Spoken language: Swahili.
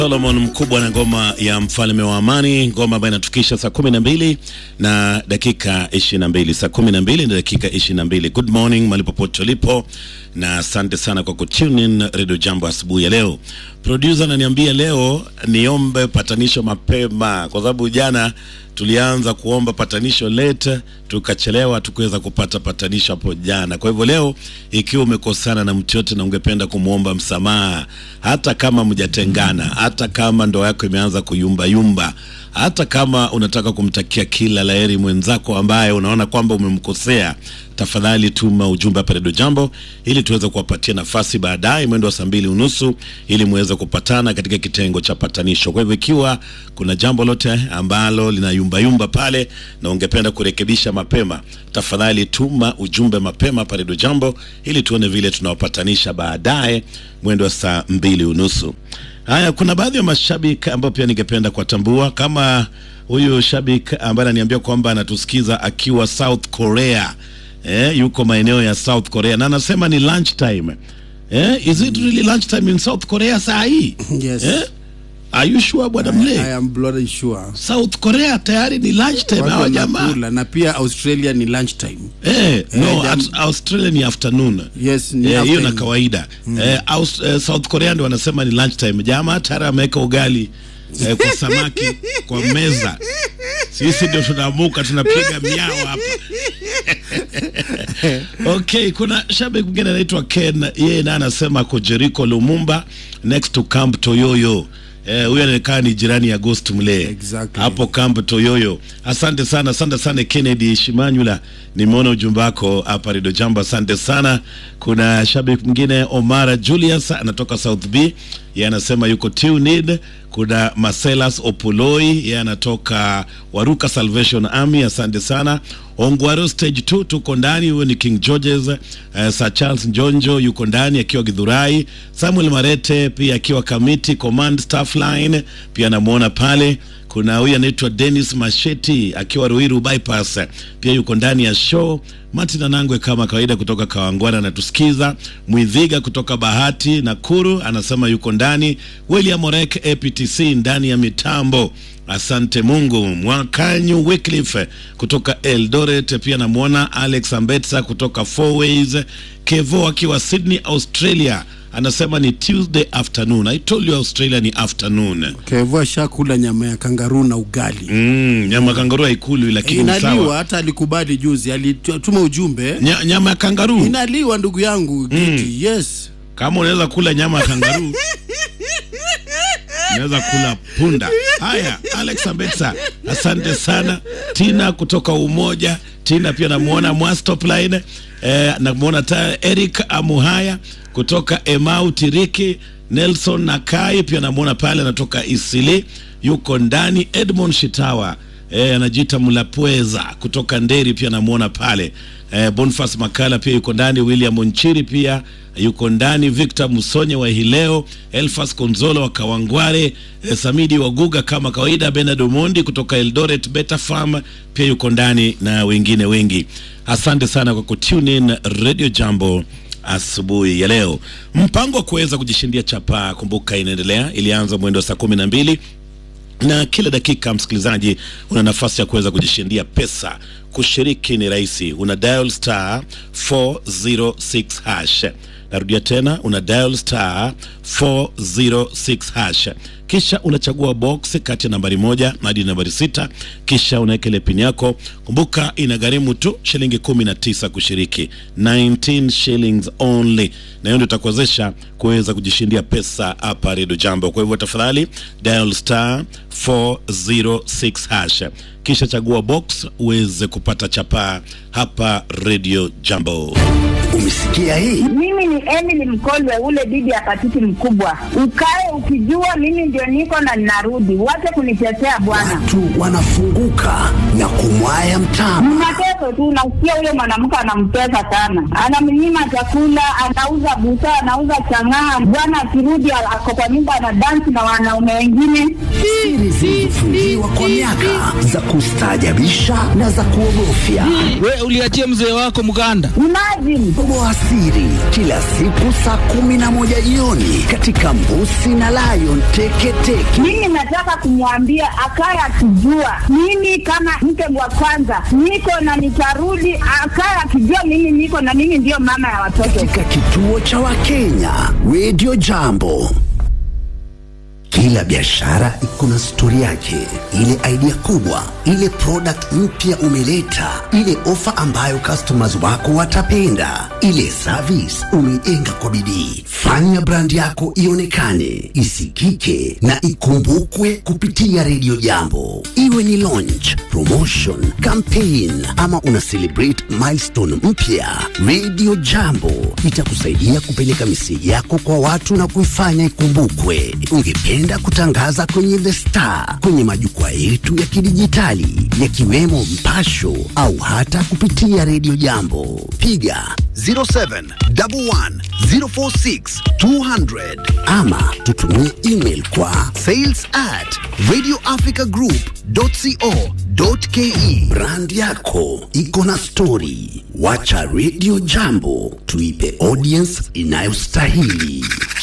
Solomon Mkubwa na ngoma ya mfalme wa amani, ngoma ambayo inatukisha saa kumi na mbili na dakika ishirini na mbili saa kumi na mbili na dakika ishirini na mbili Good morning mahali popote ulipo, na asante sana kwa kutune in Radio Jambo asubuhi ya leo. Producer ananiambia leo niombe patanisho mapema, kwa sababu jana tulianza kuomba patanisho late tukachelewa, tukuweza kupata patanisho hapo jana. Kwa hivyo leo, ikiwa umekosana na mtu yote na ungependa kumwomba msamaha, hata kama mjatengana, hata kama ndoa yako imeanza kuyumba yumba, hata kama unataka kumtakia kila laheri mwenzako ambaye unaona kwamba umemkosea, tafadhali tuma ujumbe hapa Redio Jambo ili tuweze kuwapatia nafasi baadaye mwendo wa saa mbili unusu ili muweze kupatana katika kitengo cha patanisho. Kwa hivyo ikiwa kuna jambo lote ambalo lina yumba yumba pale na ungependa kurekebisha mapema, tafadhali tuma ujumbe mapema hapa Redio Jambo ili tuone vile tunawapatanisha baadaye mwendo wa saa mbili unusu. Haya, kuna baadhi ya mashabiki ambao pia ningependa kuwatambua kama huyu shabiki ambaye ananiambia kwamba anatusikiza akiwa South Korea. Eh, yuko maeneo ya South Korea na anasema ni lunch time. Eh, is it really lunch time in South Korea saa hii? Yes. Eh? Are you sure bwana Mle? I am bloody sure. South Korea tayari ni lunch time Watu hawa jamaa. wanakula na pia Australia ni lunch time. Eh, no, jam- at Australia ni afternoon. Yes, ni Eh, hiyo afternoon. na kawaida. Eh, Aus, eh, South Korea ndio wanasema ni lunch time. Jamaa tayari ameweka ugali eh, kwa samaki kwa meza. Sisi ndio tunaamuka tunapiga miao hapa. Okay, kuna shabiki mwingine anaitwa Ken, yeye naye anasema ako Jericho Lumumba next to Camp Toyoyo. Eh, huyu anakaa ni jirani ya Ghost Mle. Exactly. Hapo Camp Toyoyo. Asante sana, asante sana Kennedy Shimanyula. Nimeona ujumbe wako hapa Radio Jambo, asante sana. Kuna shabiki mwingine Omara Julius anatoka South B. Yeye anasema yuko tuned. Kuna Marcellus Opoloi, yeye anatoka Waruka Salvation Army, asante sana. Ongwaro stage 2 tuko ndani, huyo ni King George's. Uh, Sir Charles Njonjo yuko ndani akiwa Githurai. Samuel Marete pia akiwa Kamiti Command Staff Line, pia namuona pale. Kuna huyu anaitwa Dennis Masheti akiwa Ruiru bypass, pia yuko ndani ya show. Martin Anangwe kama kawaida kutoka Kawangwara anatusikiza. Mwidhiga kutoka Bahati Nakuru anasema yuko ndani. William Orek APTC ndani ya mitambo. Asante Mungu. Mwakanyu Wycliffe kutoka Eldoret, pia namwona Alex Ambetsa kutoka Four Ways. Kevo akiwa Sydney, Australia anasema ni Tuesday afternoon. I told you Australia ni afternoon. Kevo shakula nyama ya kangaruu na ugali. Mm, nyama kangaruu haikuli lakini ni Inaliwa, sawa. hata alikubali juzi, alituma ujumbe. Nya, nyama ya kangaruu Inaliwa ndugu yangu Giti. Yes. kama unaweza kula nyama ya kangaruu unaweza kula punda. Haya, Alex Ambetsa, asante sana. Tina kutoka Umoja, Tina pia namuona Mwastop Line eh, namuona ta Eric Amuhaya kutoka Emau Tiriki, Nelson Nakai pia namuona pale, anatoka Isili, yuko ndani. Edmond Shitawa eh, anajiita Mlapweza kutoka Nderi pia namuona pale eh, Boniface Makala pia yuko ndani, William Nchiri pia yuko ndani, Victor Musonye wa Hileo, Elfas Konzolo wa Kawangware, eh, Samidi Waguga kama kawaida, Bernard Omondi kutoka Eldoret Beta Farm pia yuko ndani na wengine wengi. Asante sana kwa kutune in Radio Jambo asubuhi ya leo. Mpango wa kuweza kujishindia chapaa, kumbuka, inaendelea. Ilianza mwendo wa saa kumi na mbili na kila dakika msikilizaji, una nafasi ya kuweza kujishindia pesa. Kushiriki ni rahisi, una dial star 406 hash. Narudia tena, una dial star 406 hash, kisha unachagua box kati ya nambari moja hadi nambari sita, kisha unaweka ile pin yako. Kumbuka inagharimu tu shilingi 19 kushiriki, 19 shillings only, na hiyo ndio itakuwezesha kuweza kujishindia pesa hapa Redio Jambo. Kwa hivyo tafadhali dial star 406 hash kisha chagua box uweze kupata chapaa hapa Radio Jambo. Umesikia hii? Mimi ni Emily Mkolwe, ule bibi ya patiti mkubwa. Ukae ukijua mimi ndio niko na ninarudi, wache kunitetea bwana. Watu wanafunguka na kumwaya mtama. Mnateso tu, nasikia huyo mwanamke anampesa sana, anamnyima chakula, anauza busaa, anauza chang'aa. Bwana akirudi ako kwa nyumba anadansi na wanaume wengine. siri zilizofungiwa kwa miaka za kustaajabisha na za kuogofya. We uliachia mzee wako mganda. Imagine Toboa siri kila siku saa kumi na moja jioni katika Mbusi na Lion Teketeke. mimi nataka kumwambia akaye akijua mimi kama mke wa kwanza niko na nitarudi, akaye akijua mimi niko na mimi ndiyo mama ya watoto. katika kituo cha Wakenya Radio Jambo. Kila biashara iko na stori yake, ile idea kubwa, ile product mpya umeleta, ile ofa ambayo customers wako watapenda, ile service umeijenga kwa bidii. Fanya brand yako ionekane, isikike na ikumbukwe kupitia Radio Jambo, iwe ni launch, promotion, campaign ama una celebrate milestone mpya. Radio Jambo itakusaidia kupeleka miseji yako kwa watu na kuifanya ikumbukwe. Ungependa kutangaza kwenye The Star, kwenye majukwaa yetu ya kidijitali yakiwemo Mpasho au hata kupitia Radio Jambo, piga 0711046200 ama tutumie email kwa sales at radioafricagroup.co.ke. Brand yako iko na stori, wacha Radio Jambo tuipe audience inayostahili.